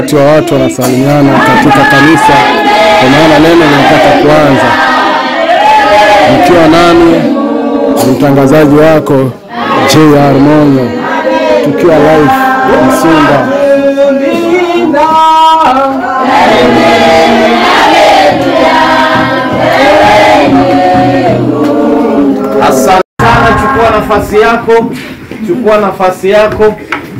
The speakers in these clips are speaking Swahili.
wakati wa watu wanasalimiana katika kanisa, kwa maana neno linataka kuanza. Nikiwa nani mtangazaji wako JR Mongo, tukiwa live Msumba. Asante sana, chukua nafasi yako, chukua nafasi yako.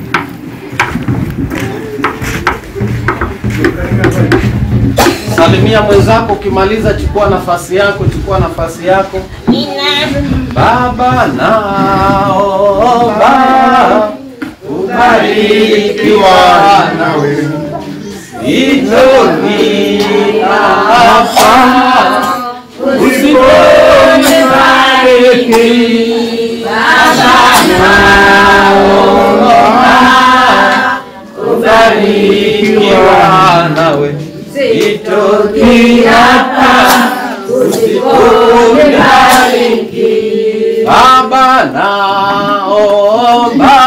Salimia mwenzako, ukimaliza chukua nafasi yako, chukua nafasi yako. Baba naomba ubarikiwa nawe, hilo ni hapa usiponibariki ubarikiwa nawe itoki hapa usiponibariki Baba naomba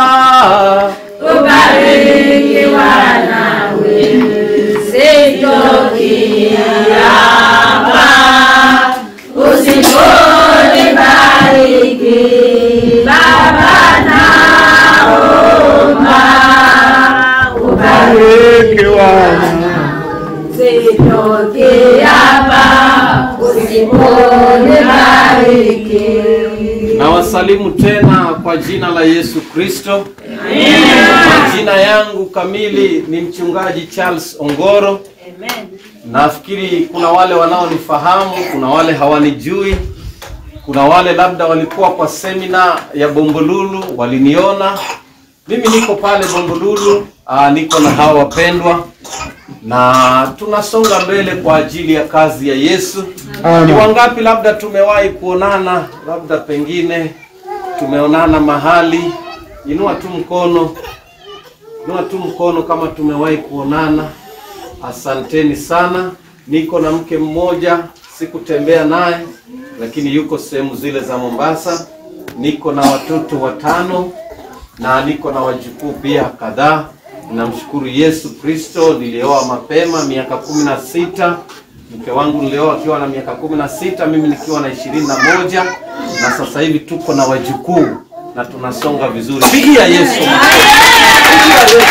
na wasalimu tena kwa jina la Yesu Kristo. Majina yangu kamili ni mchungaji Charles Ongoro. Nafikiri kuna wale wanaonifahamu, kuna wale hawanijui, kuna wale labda walikuwa kwa semina ya Bombolulu waliniona. Mimi niko pale Bombolulu, aa, niko na hawa wapendwa na tunasonga mbele kwa ajili ya kazi ya Yesu. Ni wangapi labda tumewahi kuonana, labda pengine tumeonana mahali? Inua tu mkono, inua tu mkono kama tumewahi kuonana. Asanteni sana. Niko na mke mmoja, sikutembea naye, lakini yuko sehemu zile za Mombasa. Niko na watoto watano na niko na wajukuu pia kadhaa. Namshukuru Yesu Kristo, nilioa mapema miaka kumi na sita. Mke wangu nilioa akiwa na miaka kumi na sita, mimi nikiwa na ishirini na moja na sasa hivi tuko na wajukuu na tunasonga vizuri. Pigia Yesu makofi.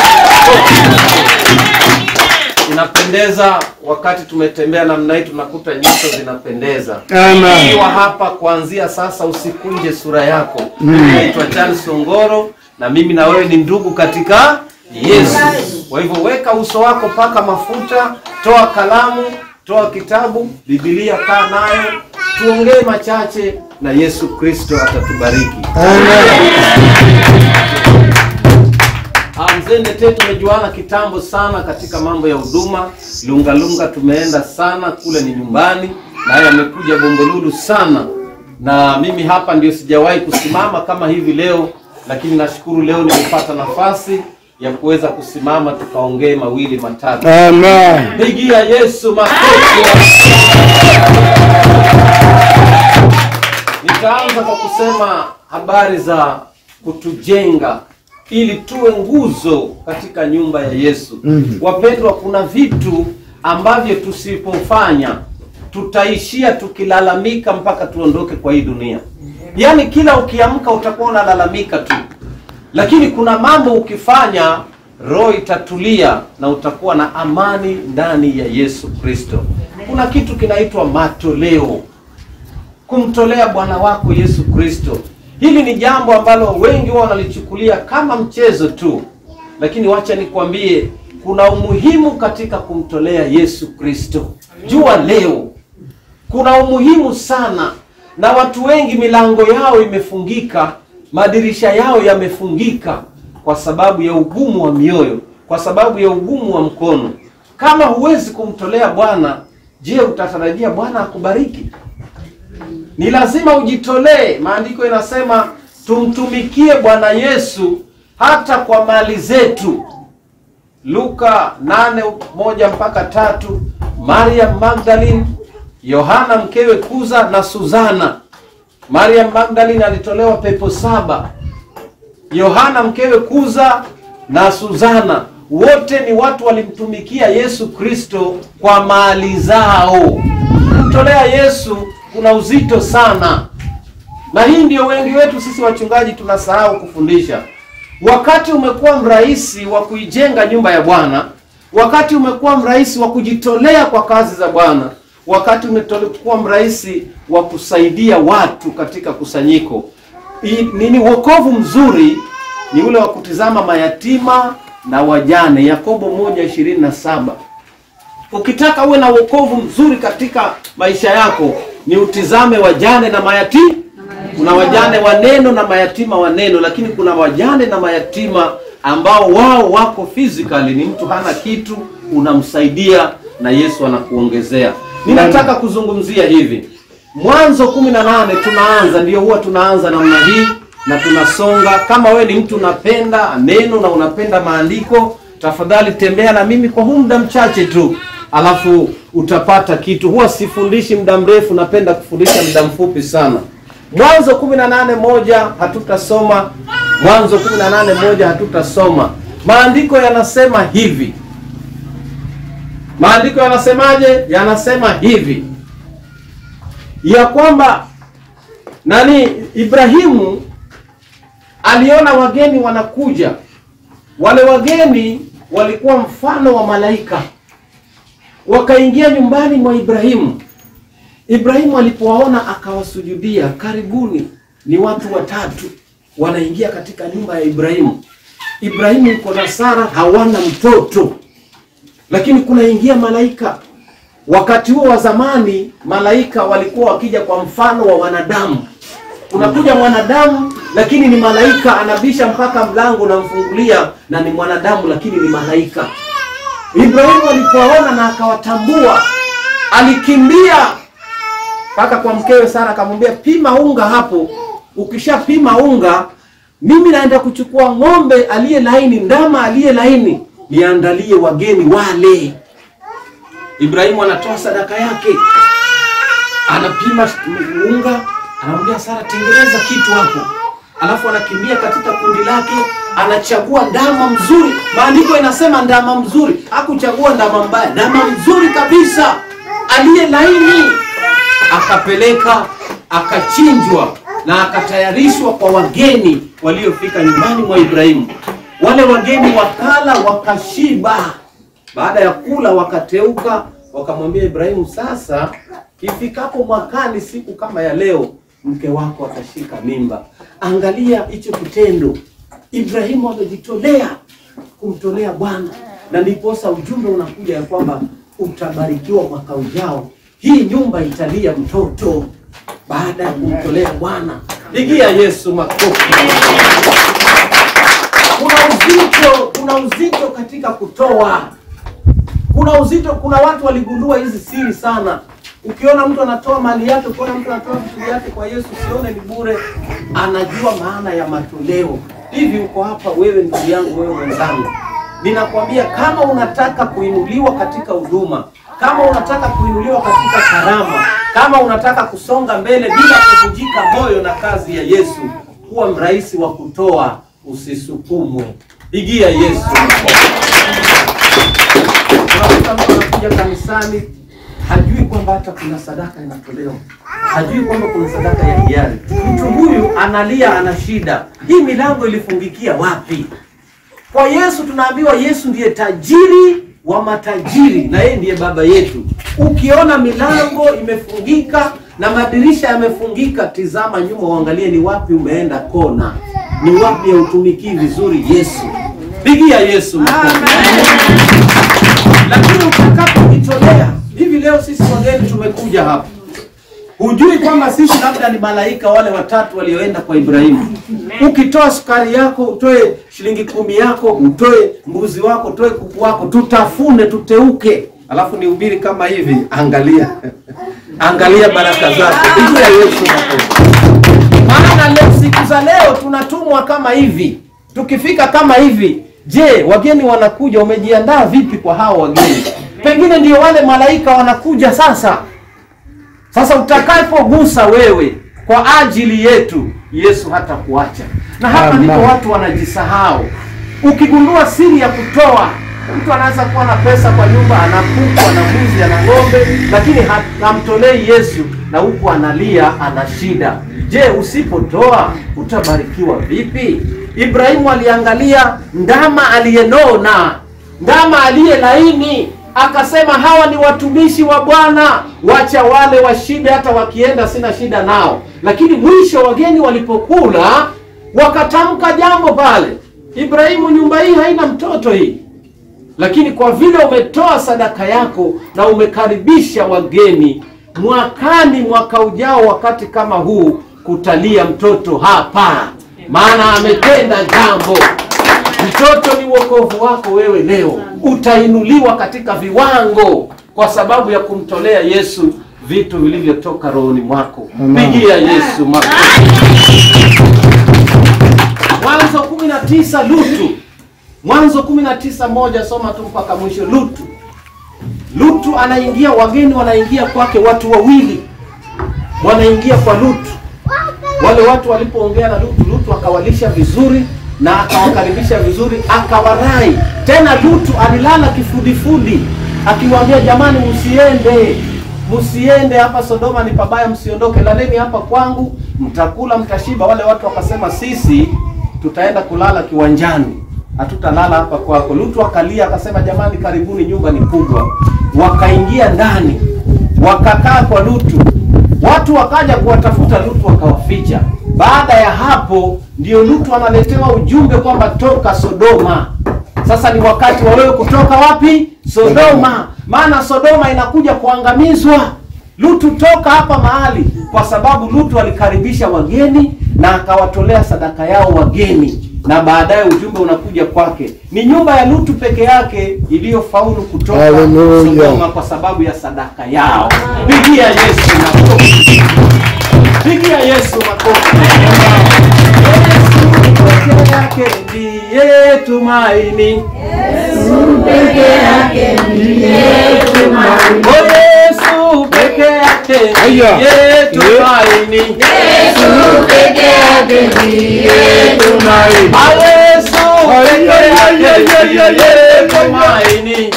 Inapendeza wakati tumetembea namna hii, tunakuta nyuso zinapendeza. Amen. Ukiwa hapa kuanzia sasa, usikunje sura yako. Naitwa Charles Ongoro na mimi na wewe ni ndugu katika Yesu. Kwa hivyo weka uso wako, paka mafuta, toa kalamu, toa kitabu, Biblia, kaa nayo, tuongee machache na Yesu Kristo atatubariki. Ah, Mzee Ndete tumejuana kitambo sana katika mambo ya huduma. Lunga Lunga tumeenda sana kule, ni nyumbani, naye amekuja Bombolulu sana, na mimi hapa ndio sijawahi kusimama kama hivi leo, lakini nashukuru leo nimepata nafasi ya kuweza kusimama tukaongee mawili matatu. Amen. Pigia Yesu makofi. Nitaanza kwa kusema habari za kutujenga ili tuwe nguzo katika nyumba ya Yesu. Wapendwa, kuna vitu ambavyo tusipofanya tutaishia tukilalamika mpaka tuondoke kwa hii dunia. Yaani kila ukiamka utakuwa unalalamika tu, lakini kuna mambo ukifanya roho itatulia na utakuwa na amani ndani ya Yesu Kristo. Kuna kitu kinaitwa matoleo, kumtolea Bwana wako Yesu Kristo. Hili ni jambo ambalo wengi wao wanalichukulia kama mchezo tu, lakini wacha nikwambie, kuna umuhimu katika kumtolea Yesu Kristo. Jua leo kuna umuhimu sana, na watu wengi milango yao imefungika, madirisha yao yamefungika kwa sababu ya ugumu wa mioyo, kwa sababu ya ugumu wa mkono. Kama huwezi kumtolea Bwana, je, utatarajia Bwana akubariki? Ni lazima ujitolee. Maandiko inasema tumtumikie Bwana Yesu hata kwa mali zetu. Luka nane moja mpaka tatu. Mariam Magdalene, Yohana mkewe Kuza na Suzana. Mariam Magdalene alitolewa pepo saba. Yohana mkewe Kuza na Suzana wote ni watu walimtumikia Yesu Kristo kwa mali zao. Kumtolea Yesu kuna uzito sana, na hii ndio wengi wetu sisi wachungaji tunasahau kufundisha. Wakati umekuwa mrahisi wa kuijenga nyumba ya Bwana, wakati umekuwa mrahisi wa kujitolea kwa kazi za Bwana, wakati umekuwa mrahisi wa kusaidia watu katika kusanyiko. I- Nini wokovu mzuri ni ule wa kutizama mayatima na wajane, Yakobo moja ishirini na saba. Ukitaka uwe na wokovu mzuri katika maisha yako, ni utizame wajane na mayatima. Kuna wajane wa neno na mayatima wa neno, lakini kuna wajane na mayatima ambao wao wako physically, ni mtu hana kitu, unamsaidia na Yesu anakuongezea. Ninataka kuzungumzia hivi, Mwanzo kumi na nane tunaanza, ndio huwa tunaanza namna hii na tunasonga. Kama wewe ni mtu unapenda neno na unapenda maandiko, tafadhali tembea na mimi kwa huu muda mchache tu, alafu utapata kitu. Huwa sifundishi muda mrefu, napenda kufundisha muda mfupi sana. Mwanzo 18 moja hatutasoma. Mwanzo 18 moja hatutasoma. Maandiko yanasema hivi. Maandiko yanasemaje? Yanasema hivi ya kwamba nani, Ibrahimu aliona wageni wanakuja. Wale wageni walikuwa mfano wa malaika, wakaingia nyumbani mwa Ibrahimu. Ibrahimu alipowaona akawasujudia. Karibuni, ni watu watatu wanaingia katika nyumba ya Ibrahimu. Ibrahimu yuko na Sara, hawana mtoto, lakini kunaingia malaika. Wakati huo wa zamani, malaika walikuwa wakija kwa mfano wa wanadamu. Unakuja mwanadamu, lakini ni malaika, anabisha mpaka mlango, unamfungulia na ni mwanadamu, lakini ni malaika. Ibrahimu alipowaona na akawatambua, alikimbia mpaka kwa mkewe Sara akamwambia, pima unga hapo. Ukishapima unga, mimi naenda kuchukua ng'ombe aliye laini, ndama aliye laini, niandalie wageni wale. Ibrahimu anatoa sadaka yake, anapima unga, anamwambia Sara, tengeneza kitu hapo, alafu anakimbia katika kundi lake, anachagua ndama mzuri. Maandiko inasema ndama mzuri, hakuchagua ndama mbaya, ndama mzuri kabisa aliye laini akapeleka akachinjwa na akatayarishwa kwa wageni waliofika nyumbani mwa Ibrahimu. Wale wageni wakala wakashiba. Baada ya kula wakateuka, wakamwambia Ibrahimu, sasa ifikapo mwakani siku kama ya leo, mke wako atashika mimba. Angalia hicho kitendo, Ibrahimu amejitolea kumtolea Bwana, na ndiposa ujumbe unakuja ya kwamba utabarikiwa mwaka ujao hii nyumba italia mtoto baada ya kumtolea Bwana. Pigia Yesu makofi. Kuna uzito, kuna uzito katika kutoa, kuna uzito. Kuna watu waligundua hizi siri sana. Ukiona mtu anatoa mali yake, ukiona mtu anatoa vitu vyake kwa Yesu, usione ni bure, anajua maana ya matoleo. Hivi uko hapa wewe, ndugu yangu, wewe mwenzangu, ninakwambia kama unataka kuinuliwa katika huduma kama unataka kuinuliwa katika karama, kama unataka kusonga mbele bila kuvunjika moyo na kazi ya Yesu, kuwa mrahisi wa kutoa, usisukumwe. Pigia Yesu. Unakuta mtu anakuja kanisani hajui kwamba hata kuna sadaka inatolewa, hajui kwamba kuna sadaka ya hiari. Mtu huyu analia, ana shida. Hii milango ilifungikia wapi? Kwa Yesu tunaambiwa Yesu ndiye tajiri wa matajiri na yeye ndiye baba yetu. Ukiona milango imefungika na madirisha yamefungika, tizama nyuma, uangalie ni wapi umeenda kona, ni wapi hautumikii vizuri Yesu. Pigia Yesu makofi. Lakini utakapojitolea hivi, leo sisi wageni tumekuja hapa, hujui kwamba sisi labda ni malaika wale watatu walioenda kwa Ibrahimu. Ukitoa sukari yako, utoe shilingi kumi yako, utoe mbuzi wako, utoe kuku wako, tutafune, tuteuke, alafu nihubiri kama hivi. Angalia, angalia baraka zake. Pigia Yesu makofi. Maana leo, siku za leo tunatumwa kama hivi, tukifika kama hivi. Je, wageni wanakuja, umejiandaa vipi kwa hao wageni? Pengine ndio wale malaika wanakuja sasa. Sasa utakapogusa wewe kwa ajili yetu, Yesu hata kuacha. Na hapa Amen. ndipo watu wanajisahau. ukigundua siri ya kutoa mtu anaweza kuwa na pesa kwa nyumba ana kuku ana mbuzi ana ng'ombe lakini ha- hamtolei yesu na huku analia ana shida je usipotoa utabarikiwa vipi ibrahimu aliangalia ndama aliyenona ndama aliye laini akasema hawa ni watumishi wa bwana wacha wale washibe hata wakienda sina shida nao lakini mwisho wageni walipokula wakatamka jambo pale ibrahimu nyumba hii haina mtoto hii lakini kwa vile umetoa sadaka yako na umekaribisha wageni mwakani mwaka ujao wakati kama huu kutalia mtoto hapa maana ametenda jambo mtoto ni wokovu wako wewe leo utainuliwa katika viwango kwa sababu ya kumtolea yesu vitu vilivyotoka rohoni mwako Amen. pigia yesu makofi mwanzo 19 lutu mwanzo 19 moja soma tu mpaka mwisho lutu lutu anaingia wageni wanaingia kwake watu wawili wanaingia kwa lutu wale watu walipoongea na lutu lutu akawalisha vizuri na akawakaribisha vizuri akawarai tena lutu alilala kifudifudi akiwaambia jamani msiende msiende hapa sodoma ni pabaya msiondoke laleni hapa kwangu mtakula mtashiba wale watu wakasema sisi tutaenda kulala kiwanjani hatutalala hapa kwako lutu akalia akasema jamani karibuni nyumba ni kubwa wakaingia ndani wakakaa kwa lutu watu wakaja kuwatafuta lutu wakawaficha baada ya hapo ndio lutu analetewa ujumbe kwamba toka sodoma sasa ni wakati wa wewe kutoka wapi sodoma maana sodoma inakuja kuangamizwa lutu toka hapa mahali kwa sababu lutu alikaribisha wageni na akawatolea sadaka yao wageni na baadaye ujumbe unakuja kwake ni nyumba ya lutu peke yake iliyofaulu kutoka Hallelujah. sodoma kwa sababu ya sadaka yao pigia yesu makofi pigia yesu makofi yesu peke yake ndiye tumaini o yesu peke yake Aya. ndiye tumaini a yesu peke yake ndiye tumaini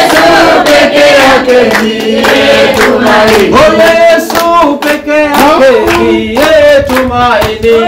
o yesu peke yake ndiye tumaini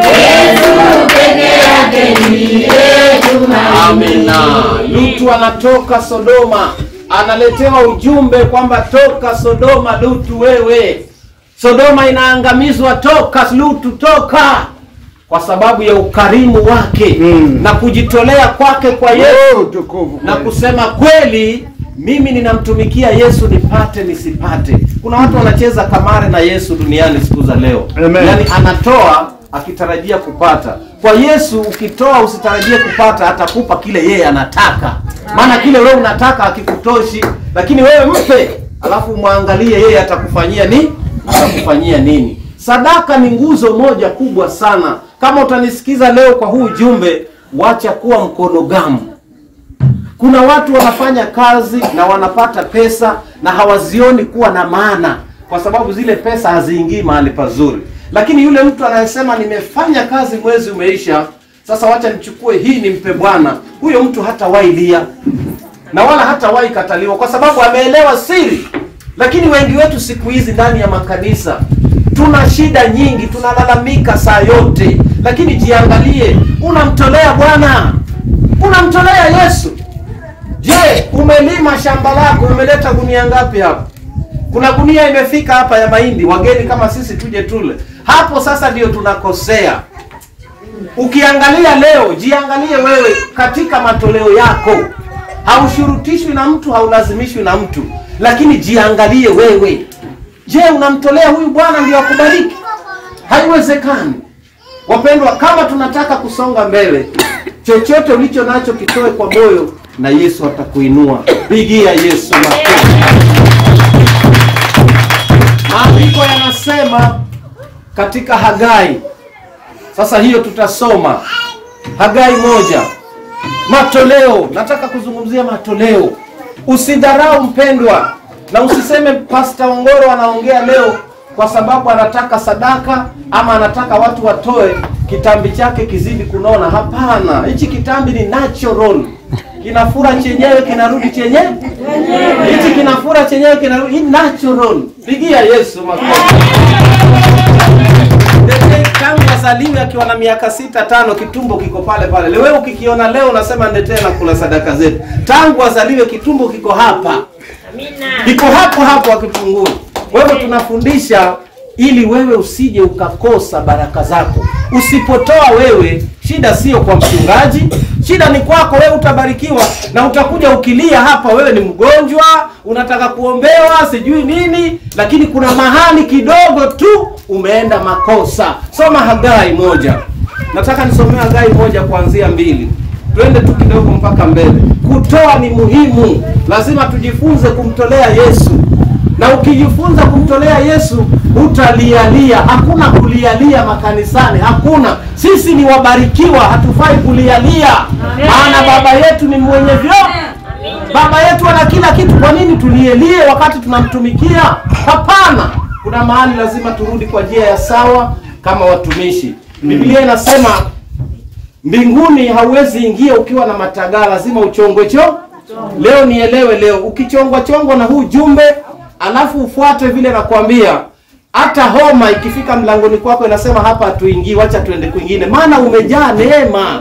Amina. Lutu anatoka Sodoma, analetewa ujumbe kwamba toka Sodoma, Lutu wewe. Sodoma inaangamizwa, toka Lutu, toka, kwa sababu ya ukarimu wake Mm. na kujitolea kwake kwa Yesu Oh, tukufu na kweli. kusema kweli, mimi ninamtumikia Yesu nipate nisipate. Kuna watu wanacheza kamare na Yesu duniani siku za leo, Amen. yaani anatoa akitarajia kupata. Kwa Yesu ukitoa usitarajie kupata, atakupa kile yeye anataka, maana kile wewe unataka akikutoshi, lakini wewe mpe, alafu mwangalie yeye atakufanyia ni atakufanyia nini. Sadaka ni nguzo moja kubwa sana. Kama utanisikiza leo kwa huu ujumbe, wacha kuwa mkono gamu. Kuna watu wanafanya kazi na wanapata pesa na hawazioni kuwa na maana, kwa sababu zile pesa haziingii mahali pazuri. Lakini yule mtu anayesema nimefanya kazi, mwezi umeisha, sasa wacha nichukue hii nimpe Bwana, huyo mtu hatawahi lia na wala hatawahi kataliwa, kwa sababu ameelewa siri. Lakini wengi wetu siku hizi ndani ya makanisa tuna shida nyingi, tunalalamika saa yote, lakini jiangalie, unamtolea Bwana, unamtolea Yesu. Je, umelima shamba lako, umeleta gunia ngapi hapa? Kuna gunia imefika hapa ya mahindi, wageni kama sisi tuje tule. Hapo sasa ndio tunakosea. Ukiangalia leo, jiangalie wewe katika matoleo yako. Haushurutishwi na mtu, haulazimishwi na mtu, lakini jiangalie wewe. Je, unamtolea huyu Bwana ndio akubariki? Haiwezekani. Wapendwa, kama tunataka kusonga mbele, chochote ulicho nacho kitoe kwa moyo na Yesu atakuinua. Pigia Yesu makofi. Maandiko yanasema katika Hagai, sasa hiyo tutasoma Hagai moja, matoleo. Nataka kuzungumzia matoleo. Usidharau mpendwa, na usiseme Pasta Ongoro anaongea leo kwa sababu anataka sadaka ama anataka watu watoe kitambi chake kizidi kunona. Hapana, hichi kitambi ni natural, kinafura chenyewe kinarudi chenyewe. Hichi kinafura chenyewe kinarudi, hii natural. Pigia Yesu makofi. Ndete tangu azaliwe akiwa na miaka sita tano, kitumbo kiko pale pale. Leo ukikiona leo unasema ndetee na kula sadaka zetu. Tangu azaliwe kitumbo kiko hapa kiko hapo hapo akipungua. Kwa hivyo tunafundisha ili wewe usije ukakosa baraka zako. Usipotoa wewe, shida sio kwa mchungaji, shida ni kwako wewe. Utabarikiwa na utakuja ukilia hapa, wewe ni mgonjwa, unataka kuombewa, sijui nini, lakini kuna mahali kidogo tu umeenda makosa. Soma Hagai moja, nataka nisomee Hagai moja kuanzia mbili twende tu kidogo mpaka mbele. Kutoa ni muhimu, lazima tujifunze kumtolea Yesu, na ukijifunza kumtolea Yesu utalialia. Hakuna kulialia makanisani, hakuna. Sisi ni wabarikiwa, hatufai kulialia, maana baba yetu ni mwenye vyote. Baba yetu ana kila kitu, kwa nini tulielie wakati tunamtumikia? Hapana, kuna mahali lazima turudi kwa njia ya sawa kama watumishi. Biblia inasema mbinguni hauwezi ingia ukiwa na matagaa, lazima uchongwe cho. Leo nielewe, leo ukichongwa chongwa na huu jumbe, alafu ufuate vile nakwambia, hata homa ikifika mlangoni kwako inasema hapa hatuingii, wacha tuende kwingine, maana umejaa neema,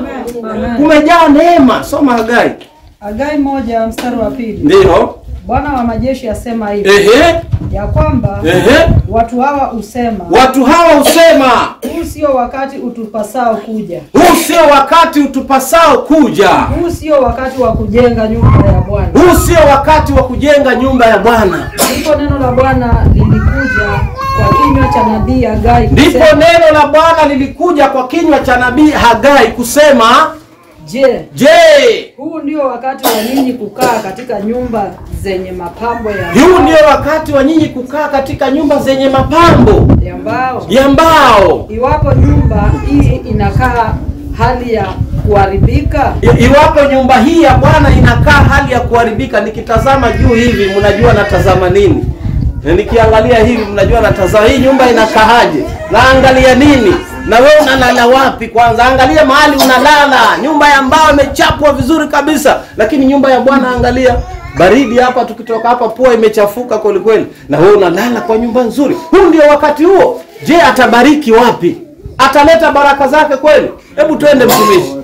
umejaa neema. Soma Hagai. Hagai moja mstari wa pili. Ndio, Bwana wa majeshi asema hivi ehe, ya kwamba ehe, watu hawa husema watu hawa husema huu sio wakati utupasao kuja, huu sio wakati utupasao kuja, huu sio wakati wa kujenga nyumba ya Bwana. huu sio wakati wa kujenga nyumba ya Bwana. Ndipo neno la Bwana lilikuja kwa kinywa cha nabii Hagai Ndipo kusema, neno la Bwana lilikuja kwa kinywa cha nabii Hagai kusema, je, je, huu ndio wakati wa ninyi kukaa katika nyumba zenye mapambo ya huu ndio wakati wa nyinyi kukaa katika nyumba zenye mapambo ya mbao? ya mbao? Iwapo nyumba hii inakaa hali ya kuharibika, I- Iwapo nyumba hii ya Bwana inakaa hali ya kuharibika, nikitazama juu hivi, mnajua natazama nini? Na nikiangalia hivi, mnajua natazama hii nyumba inakaaje? Naangalia nini? Na wewe unalala wapi? Kwanza angalia mahali unalala, nyumba ya mbao imechapwa vizuri kabisa, lakini nyumba ya Bwana angalia baridi hapa, tukitoka hapa pua imechafuka kweli kweli, na wewe unalala kwa nyumba nzuri. Huu ndio wakati huo. Je, atabariki wapi? Ataleta baraka zake kweli? Hebu twende mtumishi.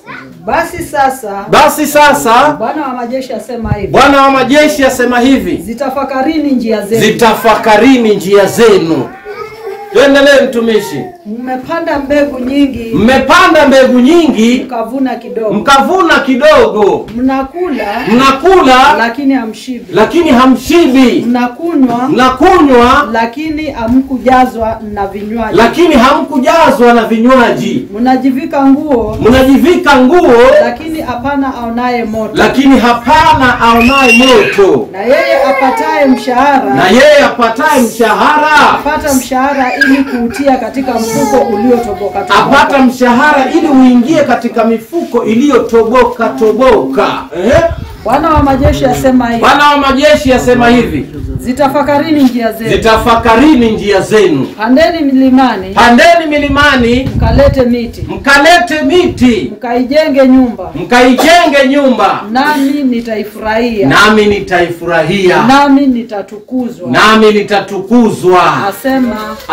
basi sasa Basi sasa Bwana wa majeshi asema hivi, Bwana wa majeshi asema hivi, zitafakarini njia zenu, zitafakarini njia zenu. Tuendelee mtumishi. mmepanda mbegu nyingi Mmepanda mbegu nyingi, mkavuna kidogo, mkavuna kidogo, mnakula mnakula lakini hamshibi, lakini hamshibi, mnakunywa mnakunywa lakini hamkujazwa na vinywaji, lakini hamkujazwa na vinywaji, mnajivika nguo mnajivika nguo lakini hapana aonaye moto, lakini hapana aonaye moto, na yeye apataye mshahara na yeye apataye mshahara apata mshahara ili kuutia katika mfuko uliotoboka apata toboka. mshahara ili uingie katika mifuko iliyotoboka toboka. Eh? Bwana wa majeshi asema hivi, Bwana wa majeshi asema hivi, zitafakarini njia zenu, zitafakarini njia zenu, pandeni milimani, pandeni milimani, mkalete miti, mkalete miti, mkaijenge nyumba, mkaijenge nyumba, nami nitaifurahia, nami nitaifurahia, nami nitatukuzwa, nami nitatukuzwa, asema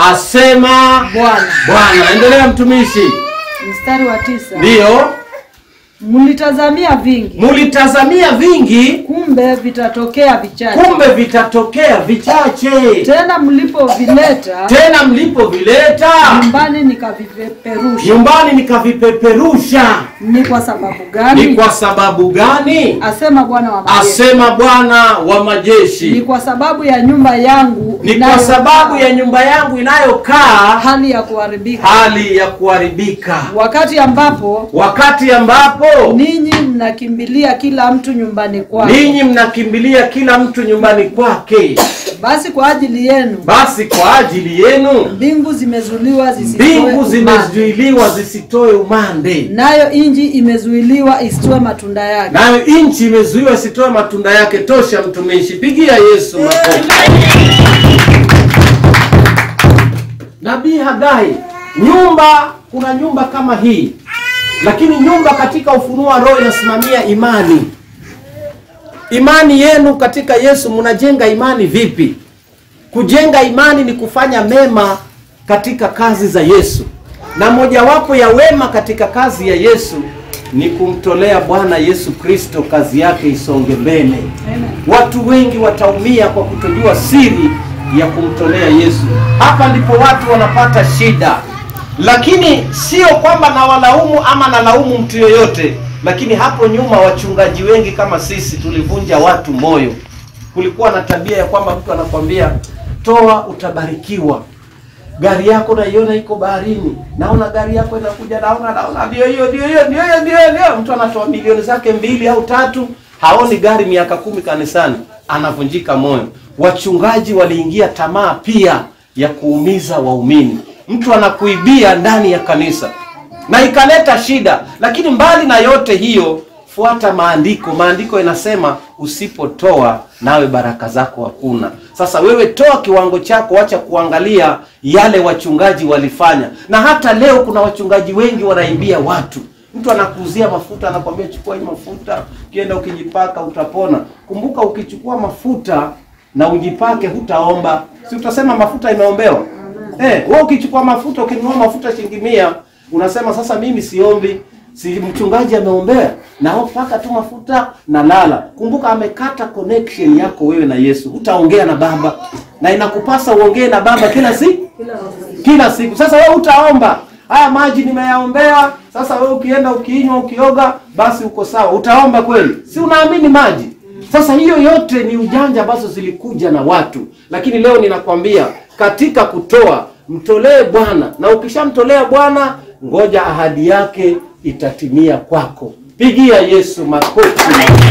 asema Bwana. Bwana. Endelea mtumishi. Mstari wa tisa, Ndiyo, mlitazamia vingi, mulitazamia vingi, kumbe vitatokea vichache, kumbe vitatokea vichache. tena mlipovileta Tena mlipovileta nyumbani nikavipeperusha. nyumbani nikavipeperusha. Ni kwa sababu Ni gani? kwa sababu gani? Asema Bwana wa majeshi. Asema Bwana wa Ni majeshi, kwa sababu ya nyumba yangu ni kwa inayokaa sababu ya nyumba yangu inayokaa hali ya kuharibika, hali ya kuharibika, wakati ambapo wakati ambapo ninyi mnakimbilia kila mtu nyumbani kwake. ninyi mnakimbilia kila mtu nyumbani kwake. Basi kwa ajili yenu Basi kwa ajili yenu mbingu zimezuiliwa zisitoe mbingu umande, zimezuiliwa zisitoe umande, nayo inji imezuiliwa isitoe matunda yake. nayo nchi imezuiwa isitoe matunda yake. Tosha mtumishi, pigia Yesu makofi. Nabii Hagai nyumba kuna nyumba kama hii lakini nyumba katika ufunuo wa roho inasimamia imani imani yenu katika yesu mnajenga imani vipi kujenga imani ni kufanya mema katika kazi za yesu na mojawapo ya wema katika kazi ya yesu ni kumtolea bwana yesu kristo kazi yake isonge mbele watu wengi wataumia kwa kutojua siri ya kumtolea yesu hapa ndipo watu wanapata shida lakini sio kwamba nawalaumu ama nalaumu mtu yoyote lakini hapo nyuma wachungaji wengi kama sisi tulivunja watu moyo kulikuwa na tabia ya kwamba mtu anakwambia toa utabarikiwa gari yako naiona iko baharini naona gari yako inakuja naona naona ndio hiyo ndio hiyo ndio hiyo ndio hiyo ndio mtu anatoa milioni zake mbili au tatu haoni gari miaka kumi kanisani anavunjika moyo wachungaji waliingia tamaa pia ya kuumiza waumini mtu anakuibia ndani ya kanisa na ikaleta shida lakini mbali na yote hiyo fuata maandiko maandiko inasema usipotoa nawe baraka zako hakuna sasa wewe toa kiwango chako wacha kuangalia yale wachungaji walifanya na hata leo kuna wachungaji wengi wanaibia watu mtu anakuuzia mafuta anakwambia chukua hii mafuta ukienda ukijipaka utapona kumbuka ukichukua mafuta na ujipake hutaomba si utasema mafuta imeombewa eh, wewe ukichukua mafuta ukinunua mafuta shilingi mia unasema sasa mimi siombi si mchungaji ameombea na paka tu mafuta na lala kumbuka amekata connection yako wewe na yesu hutaongea na baba na inakupasa uongee na baba kila siku kila siku sasa wewe utaomba haya maji nimeyaombea sasa wewe ukienda ukiinywa ukioga basi uko sawa utaomba kweli si unaamini maji sasa hiyo yote ni ujanja ambazo zilikuja na watu lakini leo ninakwambia katika kutoa mtolee bwana na ukishamtolea bwana ngoja ahadi yake itatimia kwako pigia yesu makofi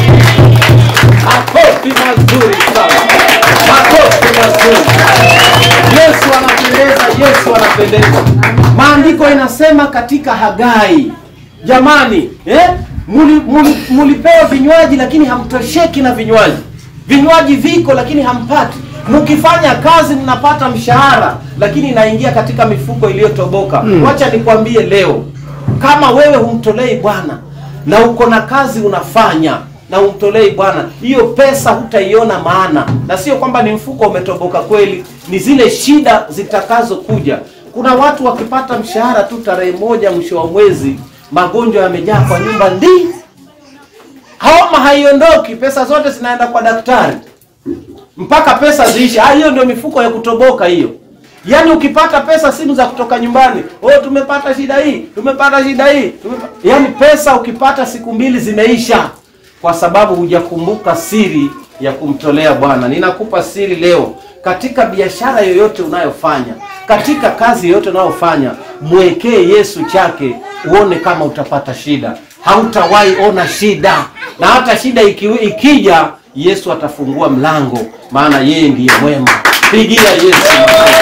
makofi mazuri sana makofi mazuri yesu anapendeza yesu anapendeza maandiko inasema katika hagai jamani eh? muli, muli, mulipewa vinywaji lakini hamtosheki na vinywaji vinywaji viko lakini hampati mkifanya kazi mnapata mshahara lakini inaingia katika mifuko iliyotoboka mm. wacha nikwambie leo kama wewe humtolei bwana na uko na kazi unafanya na umtolei bwana hiyo pesa hutaiona maana na sio kwamba ni mfuko umetoboka kweli ni zile shida zitakazokuja kuna watu wakipata mshahara tu tarehe moja mwisho wa mwezi magonjwa yamejaa kwa nyumba ndi homa haiondoki pesa zote zinaenda kwa daktari mpaka pesa ziishe Ah, hiyo ndio mifuko ya kutoboka hiyo yaani ukipata pesa simu za kutoka nyumbani oh tumepata shida hii tumepata shida hii tumepa... yaani pesa ukipata siku mbili zimeisha kwa sababu hujakumbuka siri ya kumtolea bwana ninakupa siri leo katika biashara yoyote unayofanya katika kazi yoyote unayofanya mwekee yesu chake uone kama utapata shida hautawahi ona shida na hata shida iki, ikija yesu atafungua mlango maana yeye ndiye mwema pigia yesu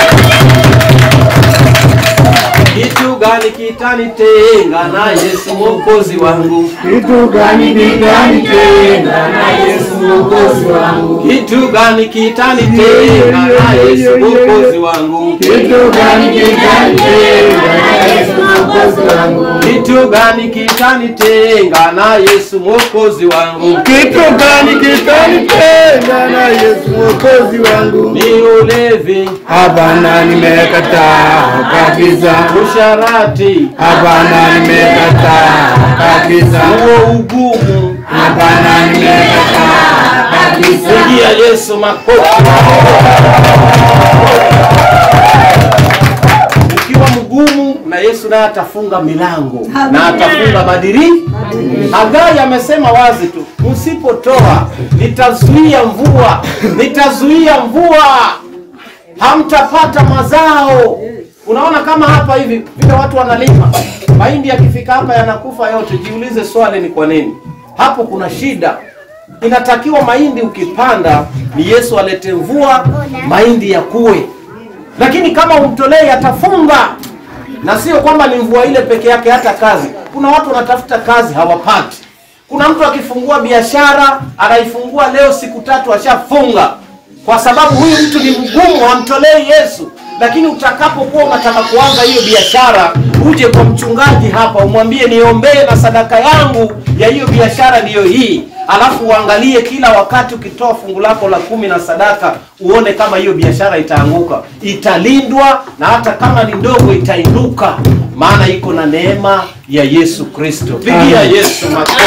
kitu gani kitanitenga na yesu mwokozi wangu Kitu gani kitanitenga na Yesu mwokozi wangu? kitu gani kitanitenga na yesu mwokozi wangu Kitu gani kitanitenga na Yesu mwokozi wangu? kitu gani kitanitenga na yesu mwokozi wangu Kitu gani kitanitenga na Yesu mwokozi wangu? ni ulevi Hapana, nimekataa kabisa. usharati Hapana, nimekataa kabisa. huo ugumu Hapana, nimekataa kabisa. pigia yesu makofi ukiwa mgumu na yesu naye atafunga milango na atafunga madiri hagai amesema wazi tu msipotoa nitazuia mvua nitazuia mvua hamtapata mazao unaona kama hapa hivi vile watu wanalima mahindi yakifika hapa yanakufa yote jiulize swali ni kwa nini hapo kuna shida inatakiwa mahindi ukipanda ni yesu alete mvua mahindi yakuwe lakini kama umtolei atafunga na sio kwamba ni mvua ile peke yake hata kazi kuna watu wanatafuta kazi hawapati kuna mtu akifungua biashara anaifungua leo siku tatu ashafunga kwa sababu huyu mtu ni mgumu hamtolei yesu lakini utakapokuwa unataka kuanza hiyo biashara uje kwa mchungaji hapa umwambie niombee na sadaka yangu ya hiyo biashara ndiyo hii alafu uangalie kila wakati ukitoa fungu lako la kumi na sadaka uone kama hiyo biashara itaanguka italindwa na hata kama ni ndogo itainuka maana iko na neema ya yesu kristo pigia yesu makofi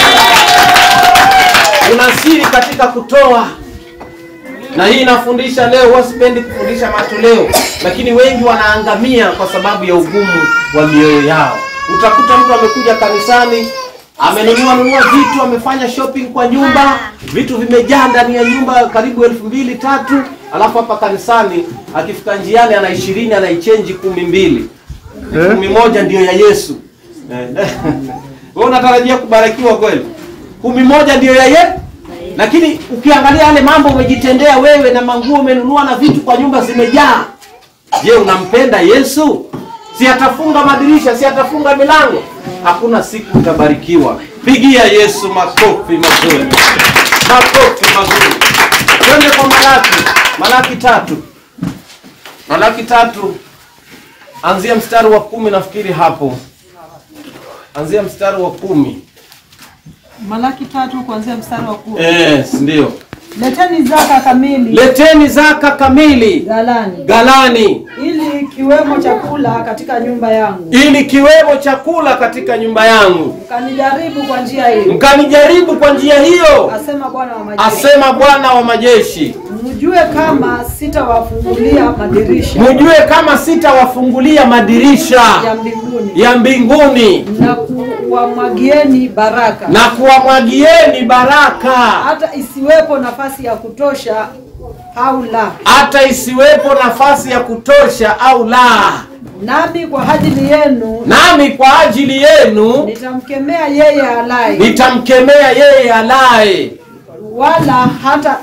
kuna siri katika kutoa na hii inafundisha leo huwa sipendi kufundisha matoleo lakini wengi wanaangamia kwa sababu ya ugumu wa mioyo yao utakuta mtu amekuja kanisani amenunua nunua vitu amefanya shopping kwa nyumba vitu vimejaa ndani ya nyumba karibu elfu mbili tatu alafu hapa kanisani akifika njiani ana ishirini anaichenji kumi mbili kumi moja ndiyo ya yesu Eh. wewe unatarajia kubarikiwa kweli kumi moja ndiyo ya ye lakini ukiangalia yale mambo umejitendea wewe na manguo umenunua na vitu kwa nyumba zimejaa je unampenda yesu si atafunga madirisha si atafunga milango hakuna siku utabarikiwa pigia yesu makofi mazuri makofi mazuri twende kwa malaki malaki tatu malaki tatu anzia mstari wa kumi nafikiri hapo anzia mstari wa kumi Malaki tatu kuanzia mstari wa kumi. yes, ndio Leteni zaka kamili leteni zaka kamili ghalani, galani ili kiwemo chakula katika nyumba yangu, ili kiwemo chakula katika nyumba yangu mkanijaribu kwa njia hii, mkanijaribu kwa njia hiyo asema Bwana wa majeshi, asema bwana wa majeshi mjue kama sitawafungulia madirisha mjue kama sitawafungulia madirisha ya mbinguni ya mbinguni na kuwamwagieni baraka na kuwamwagieni baraka hata isiwepo nafasi ya kutosha au la. hata isiwepo nafasi ya kutosha au la Nami kwa ajili yenu nami kwa ajili yenu nitamkemea yeye alaye, nitamkemea yeye alaye wala hata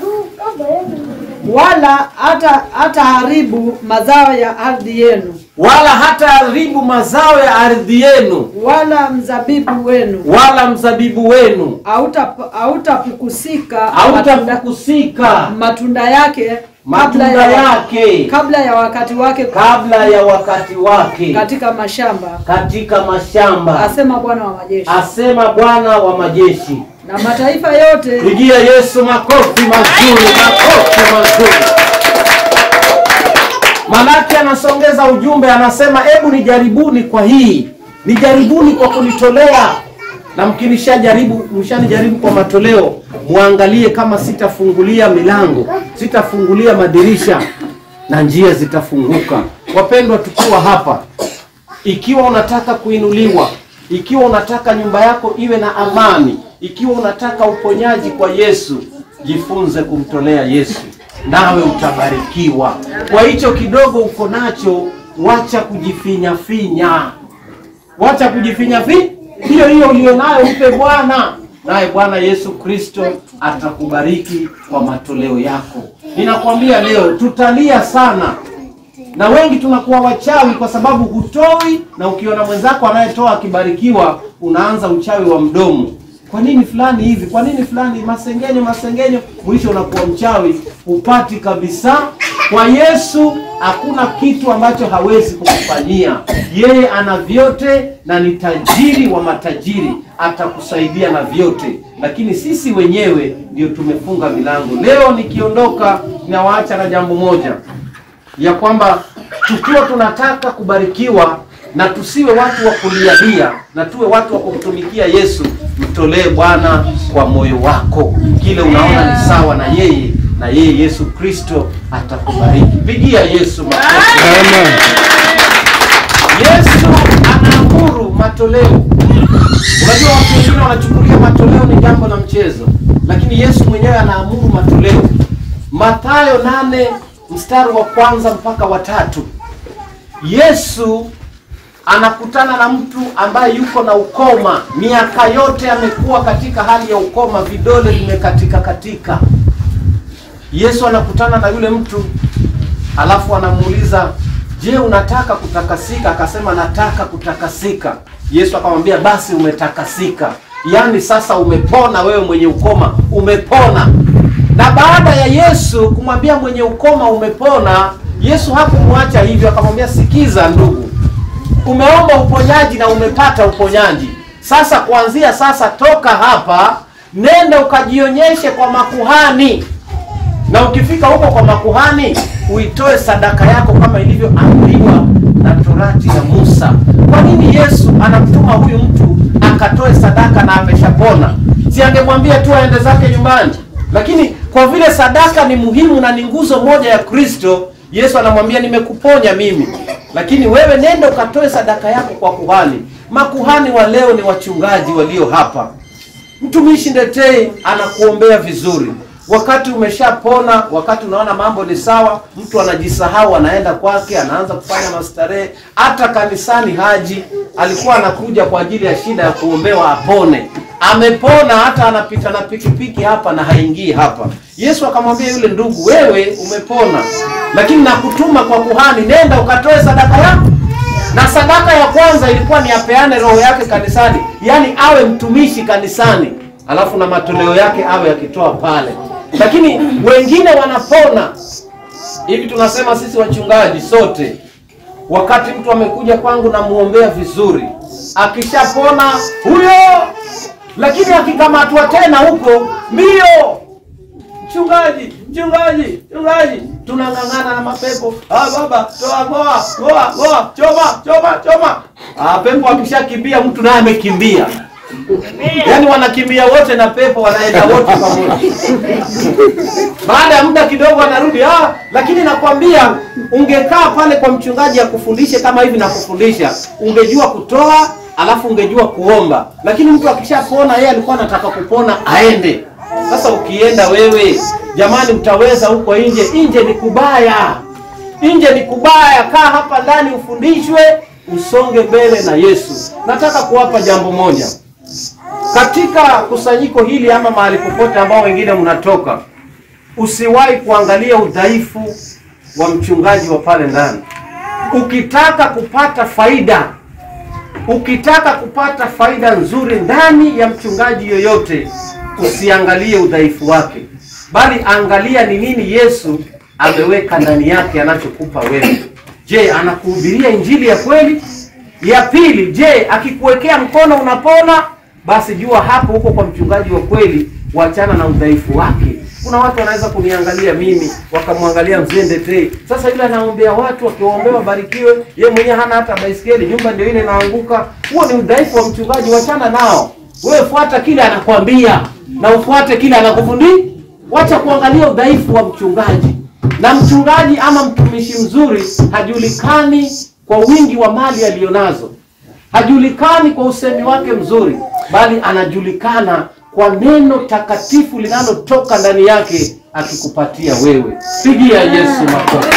wala hata hataharibu mazao ya ardhi yenu, wala hata haribu mazao ya ardhi yenu wala mzabibu wenu wala mzabibu wenu hauta- hautapukusika matunda, hautafukusika matunda yake matunda kabla ya, yake kabla ya wakati wake kabla ya wakati wake katika mashamba, katika mashamba asema Bwana wa majeshi. asema bwana wa majeshi Na mataifa yote pigia yesu makofi mazuri makofi mazuri malaki anasongeza ujumbe anasema hebu nijaribuni kwa hii nijaribuni kwa kunitolea na mkinishajaribu mshanijaribu kwa matoleo muangalie kama sitafungulia milango sitafungulia madirisha na njia zitafunguka wapendwa tukiwa hapa ikiwa unataka kuinuliwa ikiwa unataka nyumba yako iwe na amani ikiwa unataka uponyaji kwa yesu jifunze kumtolea yesu nawe utabarikiwa kwa hicho kidogo uko nacho wacha kujifinyafinya wacha kujifinyafi hiyo hiyo ulionayo mpe bwana naye bwana yesu kristo atakubariki kwa matoleo yako ninakwambia leo tutalia sana na wengi tunakuwa wachawi kwa sababu hutoi na ukiona mwenzako anayetoa akibarikiwa unaanza uchawi wa mdomo kwa nini fulani hivi kwa nini fulani masengenyo masengenyo mwisho unakuwa mchawi hupati kabisa kwa yesu hakuna kitu ambacho hawezi kukufanyia yeye ana vyote na ni tajiri wa matajiri atakusaidia na vyote lakini sisi wenyewe ndio tumefunga milango leo nikiondoka ninawaacha na jambo moja ya kwamba tukiwa tunataka kubarikiwa na tusiwe watu wa kulialia na tuwe watu wa kumtumikia Yesu, mtolee Bwana kwa moyo wako kile unaona ni sawa na yeye, na yeye Yesu Kristo atakubariki. Pigia Yesu makofi. Yesu anaamuru matoleo. Unajua watu wengine wanachukulia matoleo ni jambo la mchezo, lakini Yesu mwenyewe anaamuru matoleo. Mathayo nane mstari wa kwanza mpaka wa tatu. Yesu anakutana na mtu ambaye yuko na ukoma, miaka yote amekuwa katika hali ya ukoma, vidole vimekatika katika. Yesu anakutana na yule mtu alafu anamuuliza, je, unataka kutakasika? Akasema, nataka kutakasika. Yesu akamwambia, basi umetakasika, yaani sasa umepona, wewe mwenye ukoma umepona. Na baada ya Yesu kumwambia mwenye ukoma umepona, Yesu hakumwacha hivyo, akamwambia sikiza ndugu, umeomba uponyaji na umepata uponyaji. Sasa kuanzia sasa, toka hapa, nenda ukajionyeshe kwa makuhani, na ukifika huko kwa makuhani uitoe sadaka yako kama ilivyoamriwa na torati ya Musa. Kwa nini Yesu anamtuma huyu mtu akatoe sadaka na ameshapona? Si angemwambia tu aende zake nyumbani? Lakini kwa vile sadaka ni muhimu na ni nguzo moja ya Kristo, Yesu anamwambia nimekuponya mimi, lakini wewe nenda ukatoe sadaka yako kwa kuhani. Makuhani wa leo ni wachungaji walio hapa. Mtumishi Ndetei anakuombea vizuri. Wakati umeshapona, wakati unaona mambo ni sawa, mtu anajisahau, anaenda kwake, anaanza kufanya mastarehe. Hata kanisani haji, alikuwa anakuja kwa ajili ya shida ya kuombewa apone. Amepona, hata anapita na pikipiki hapa na haingii hapa. Yesu akamwambia yule ndugu, wewe umepona, lakini nakutuma kwa kuhani, nenda ukatoe sadaka yako na sadaka ya kwanza ilikuwa ni apeane roho yake kanisani, yaani awe mtumishi kanisani, alafu na matoleo yake awe akitoa pale. Lakini wengine wanapona hivi, tunasema sisi wachungaji sote, wakati mtu amekuja kwangu namuombea vizuri, akishapona huyo, lakini akikamatwa tena huko mbio Mchungaji, mchungaji, mchungaji, tunang'ang'ana na mapepo. Ah, baba, toa goa, goa, goa, choma, choma, choma. Ah, pepo akishakimbia mtu naye amekimbia. Yaani wanakimbia wote na pepo wanaenda wote pamoja. Baada ya muda kidogo anarudi. Ah, lakini nakwambia ungekaa pale kwa mchungaji akufundishe kama hivi na kufundisha, ungejua kutoa alafu ungejua kuomba. Lakini mtu akishapona yeye alikuwa anataka kupona aende. Sasa ukienda wewe, jamani, mtaweza huko nje? Nje ni kubaya, nje ni kubaya. Kaa hapa ndani ufundishwe, usonge mbele na Yesu. Nataka kuwapa jambo moja katika kusanyiko hili ama mahali popote ambao wengine mnatoka, usiwahi kuangalia udhaifu wa mchungaji wa pale ndani. Ukitaka kupata faida, ukitaka kupata faida nzuri ndani ya mchungaji yoyote usiangalie udhaifu wake, bali angalia ni nini Yesu ameweka ndani yake anachokupa wewe. Je, anakuhubiria injili ya kweli? Ya pili, je, akikuwekea mkono unapona? Basi jua hapo huko kwa mchungaji wa kweli, wachana na udhaifu wake. Kuna watu wanaweza kuniangalia mimi wakamwangalia mzee Ndetei, sasa yule anaombea watu wakiwaombea wabarikiwe, ye mwenyewe hana hata baisikeli, nyumba ndio ile inaanguka. Huo ni udhaifu wa mchungaji, wachana nao. Wewe fuata kile anakwambia na ufuate kile anakufundisha. Wacha kuangalia udhaifu wa mchungaji. Na mchungaji ama mtumishi mzuri hajulikani kwa wingi wa mali aliyonazo, hajulikani kwa usemi wake mzuri, bali anajulikana kwa neno takatifu linalotoka ndani yake akikupatia wewe. Pigia Yesu makofi.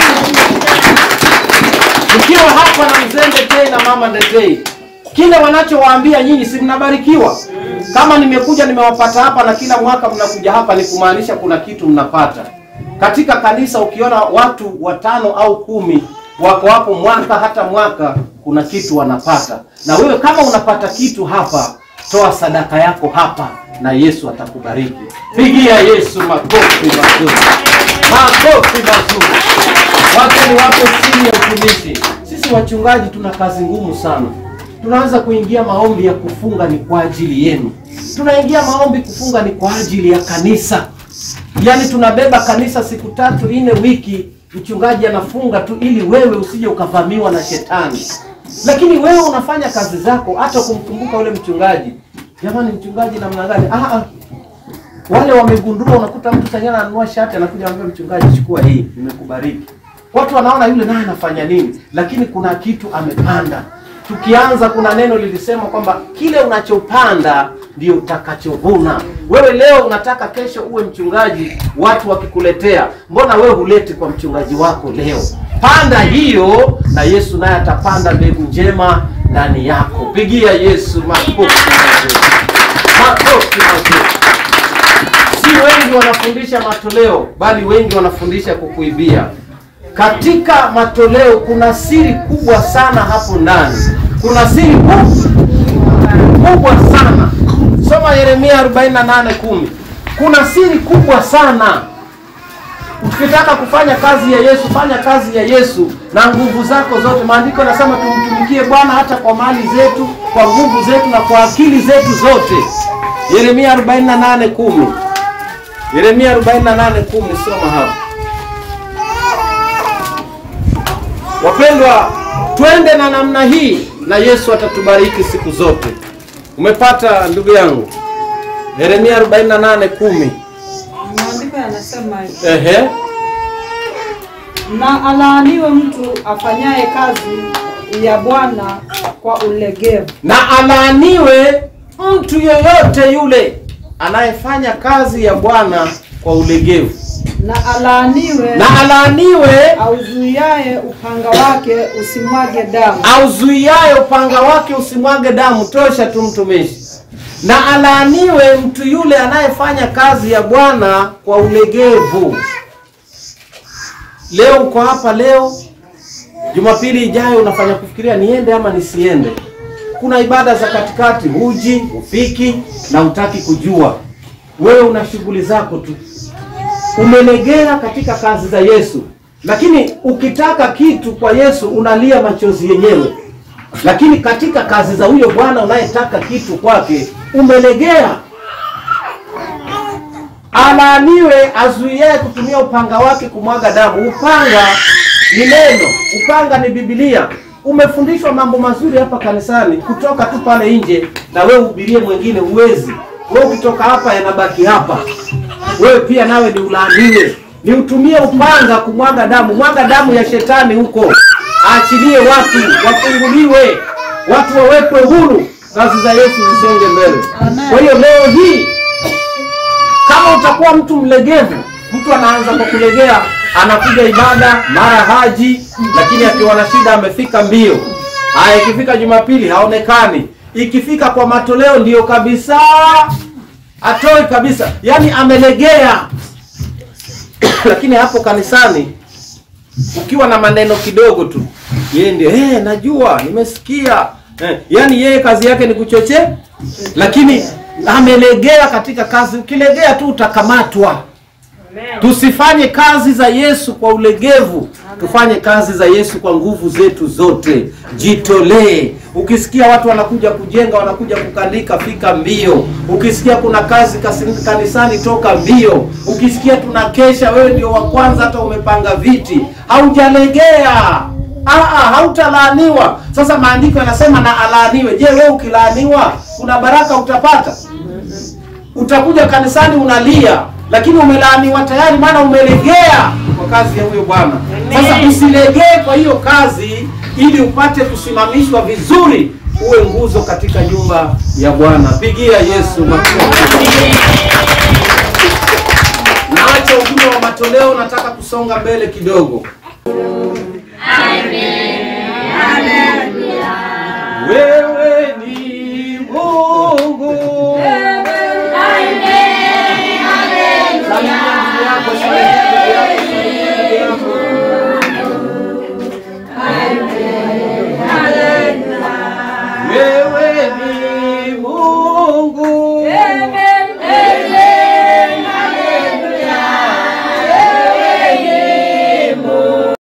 Mkiwa hapa na mzee Ndetei na mama Ndetei, kile wanachowaambia nyinyi, si mnabarikiwa? Kama nimekuja nimewapata hapa na kila mwaka mnakuja hapa, ni kumaanisha kuna kitu mnapata katika kanisa. Ukiona watu watano au kumi wako hapo mwaka hata mwaka, kuna kitu wanapata. Na wewe kama unapata kitu hapa, toa sadaka yako hapa na Yesu atakubariki. Pigia Yesu makofi mazuri, makofi mazuri. Wacha ni wape siri ya utumishi. Sisi wachungaji tuna kazi ngumu sana. Tunaweza kuingia maombi ya kufunga ni kwa ajili yenu, tunaingia maombi kufunga ni kwa ajili ya kanisa. Yaani tunabeba kanisa siku tatu nne wiki, mchungaji anafunga tu ili wewe usije ukavamiwa na shetani. Lakini wewe unafanya kazi zako, hata kumkumbuka yule mchungaji. Jamani, mchungaji namna gani? Ah, ah. Wale wamegundua, unakuta mtu tayari ananunua shati, anakuja anambia mchungaji, chukua hii, nimekubariki. Watu wanaona yule naye anafanya nini, lakini kuna kitu amepanda. Tukianza, kuna neno lilisema kwamba kile unachopanda ndio utakachovuna. Wewe leo unataka kesho uwe mchungaji, watu wakikuletea, mbona wewe huleti kwa mchungaji wako leo? Panda hiyo, na Yesu naye atapanda mbegu njema ndani yako. Pigia Yesu makofi mazuri, makofi mazuri. Si wengi wanafundisha matoleo, bali wengi wanafundisha kukuibia. Katika matoleo kuna siri kubwa sana hapo ndani, kuna siri kubwa kubwa sana. Soma Yeremia 48:10. Kuna siri kubwa sana. ukitaka kufanya kazi ya Yesu, fanya kazi ya Yesu na nguvu zako zote. Maandiko yanasema tumtumikie Bwana hata kwa mali zetu, kwa nguvu zetu na kwa akili zetu zote. Yeremia 48:10. Yeremia 48:10, soma hapa. Wapendwa, twende na namna hii na Yesu atatubariki siku zote. Umepata ndugu yangu? Yeremia 48:10. Maandiko yanasema hivi, Ehe. na alaaniwe mtu afanyaye kazi ya Bwana kwa ulegevu, Na alaaniwe mtu yeyote yule anayefanya kazi ya Bwana kwa ulegevu. na alaaniwe Na alaaniwe auzuiaye upanga wake usimwage damu, auzuiaye upanga wake usimwage damu. Tosha tu mtumishi. Na alaaniwe mtu yule anayefanya kazi ya Bwana kwa ulegevu. Leo uko hapa leo, Jumapili ijayo unafanya kufikiria niende ama nisiende. Kuna ibada za katikati, huji ufiki na hutaki kujua. Wewe una shughuli zako tu, umelegea katika kazi za Yesu. Lakini ukitaka kitu kwa Yesu unalia machozi yenyewe, lakini katika kazi za huyo Bwana unayetaka kitu kwake umelegea. Alaaniwe azuiaye kutumia upanga wake kumwaga damu. Upanga ni neno, upanga ni Biblia. Umefundishwa mambo mazuri hapa kanisani, kutoka tu pale nje na wewe uhubirie mwingine, uwezi wewe. Ukitoka hapa yanabaki hapa, wewe pia nawe ni ulaaniwe, ni utumie upanga kumwaga damu. Mwaga damu ya shetani huko, aachilie watu wafunguliwe, watu wawekwe huru, kazi za Yesu zisonge mbele. Amen. Kwa hiyo leo hii kama utakuwa mtu mlegevu, mtu anaanza kwa kulegea, anakuja ibada mara haji, lakini akiwa na shida amefika mbio. Haya, ikifika Jumapili haonekani, ikifika kwa matoleo ndiyo kabisa atoi kabisa, yaani amelegea. lakini hapo kanisani ukiwa na maneno kidogo tu, yeye ndio eh, najua nimesikia eh, yaani yeye kazi yake ni kuchochea, lakini amelegea katika kazi. Ukilegea tu utakamatwa. Tusifanye kazi za Yesu kwa ulegevu, tufanye kazi za Yesu kwa nguvu zetu zote. Jitolee. Ukisikia watu wanakuja kujenga, wanakuja kukandika, fika mbio. Ukisikia kuna kazi kasi- kanisani, toka mbio. Ukisikia tunakesha, wewe ndio wa kwanza, hata umepanga viti, haujalegea. Aa, hautalaaniwa. Sasa maandiko yanasema na alaaniwe. Je, wewe ukilaaniwa kuna baraka utapata? utakuja kanisani unalia, lakini umelaaniwa tayari, maana umelegea kwa kazi ya huyo Bwana. Sasa usilegee kwa hiyo kazi, ili upate kusimamishwa vizuri, uwe nguzo katika nyumba ya Bwana. Pigia Yesu makofi. Naacha ujumbe wa matoleo, nataka kusonga mbele kidogo.